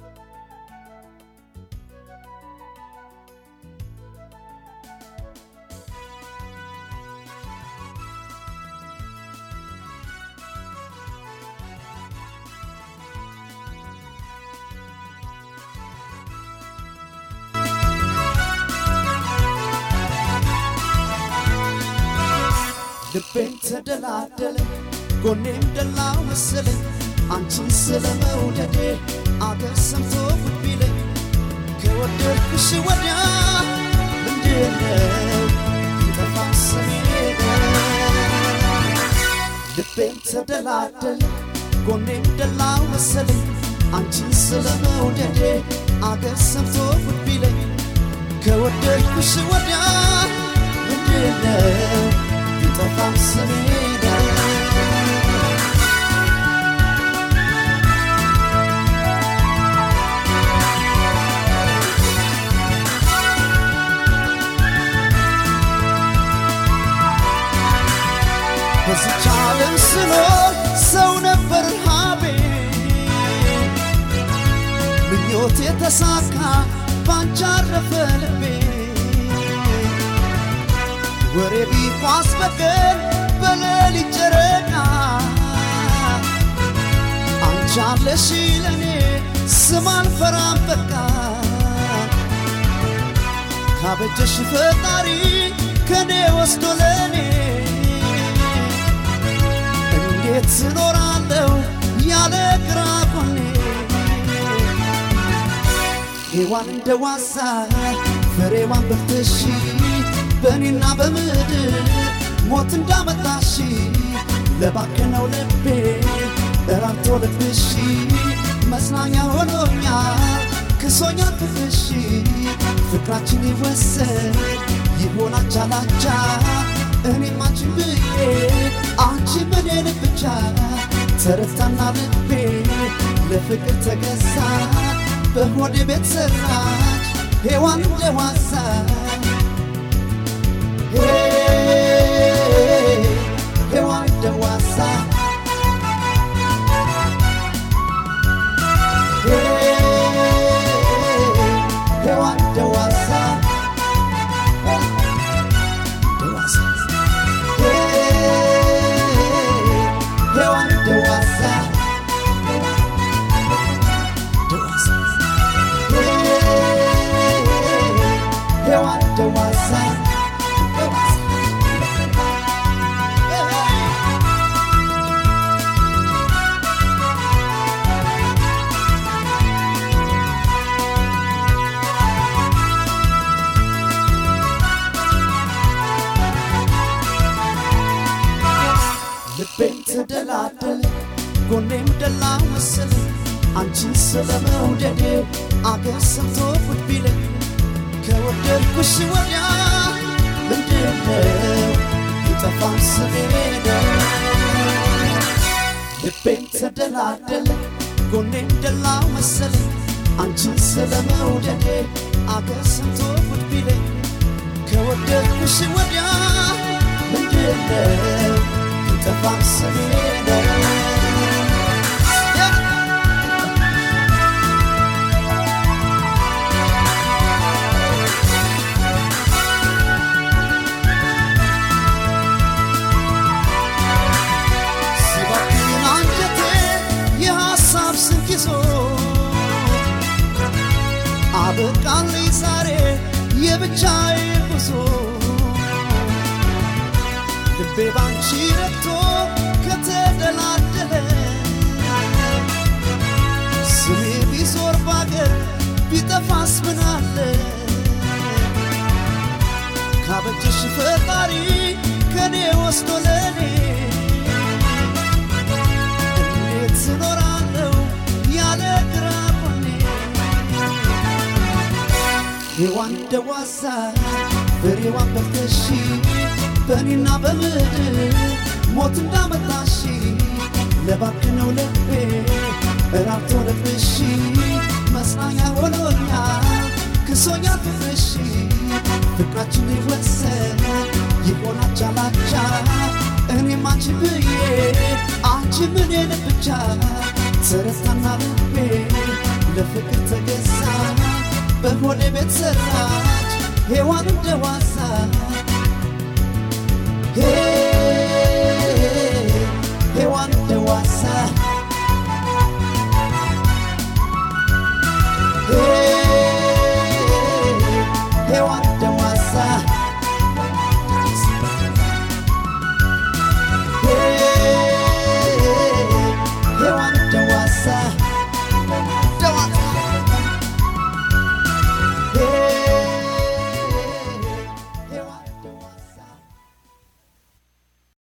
ልቤን ተደላደለ ጎኔም ደላው መሰለኝ አንቺን ስለ መውደዴ አገር ሰምቶ ጉድ ቢለኝ ከወደድኩሽ ወዲያ ምንድነው ይጠፋ ስሜ ልቤን ተደላደለ ጎኔም ደላው መሰለኝ አንቺን ስለ መውደዴ አገር ሰምቶ ጉድ ቢለኝ ከወደድኩሽ ወዲያ ምንድነው ይጠፋም ስሜ በዚች ዓለም ስኖር ሰው ነበር ረሃቤ ምኞት የተሳካ ባንቺ አረፈ ልቤ ወሬ ቢኳስ በቀን በሌሊት ጨረቃ አንቺ አለሽ ለኔ ስም አልፈራም በቃ ካበጀሽ ፈጣሪ ከኔ ወስዶ ለኔ እንዴት እኖራለሁ ያለ ግራ ጎኔ ሔዋን እንደ ዋዛ ፍሬዋን በልተሽ በእኔና በምድር ሞት እንዳመጣሽ ለባከነው ልቤ እራርቶ ልብሽ መጽናኛ ሆኖኛል ክሶኛል ፍቅርሽ ፍቅራችን ይወሰድ ይሆን አቻ ላቻ እኔም አንቺን ብዬ አንቺ እኔን ብቻ ተረታና ልቤ ለፍቅር ተገዛ በሆዴ ቤት ሰራች ሔዋን እንደ ዋዛ ሔዋን እንደ ዋዛ ሔዋን እንደ ዋዛ ሔዋን እንደ ዋዛ ሔዋን እንደ ዋዛ ልቤም ተደላደለ ጎኔም ደላ መሰለ አንቺን ስለ መውደዴ አገር ሰምቶ ጉድ ቢለኝ ከወደድኩሽ ወዲያ ምንድነው ይጠፋም ስሜ ልቤም ተደላደለ ጎኔም ደላ መሰለ አንቺን ስለ መውደዴ አገር ሰምቶ ጉድ ቢለኝ ከወደድኩሽ ወዲያ ምንድነው ይጠፋም ስሜ ሲባክን አንጀቴ የሐሳብ ስንቅ ይዞ አበቃልኝ ዛሬ የብቻዬ ጉዞ ልቤ ባንቺ ረግቶ ከተደላደለ ስሜ ቢዞር ባገር ቢጠፋስ ምናለ ካበጀሽ ፈጣሪ ከኔ ወስዶ ለኔ እንዴት እኖራለሁ ያለ ግራ ጎኔ ሔዋን እንደ ዋዛ ፍሬዋን በልተሽ በእኔና በምድር ሞት እንዳመጣሽ ለባክነው ልቤ እራርቶ ልብሽ መጽናኛ ሆኖኛል ክሶኛል ፍቅርሽ ፍቅራችን ይወሰን ይሆን አቻ ላቻ እኔም አንቺ ብዬ አንቺ ምኔን ብቻ ተረታና ልቤ ለፍቅር ተገዛ በሆነ ቤት ሰራች ሔዋን እንደ ዋዛ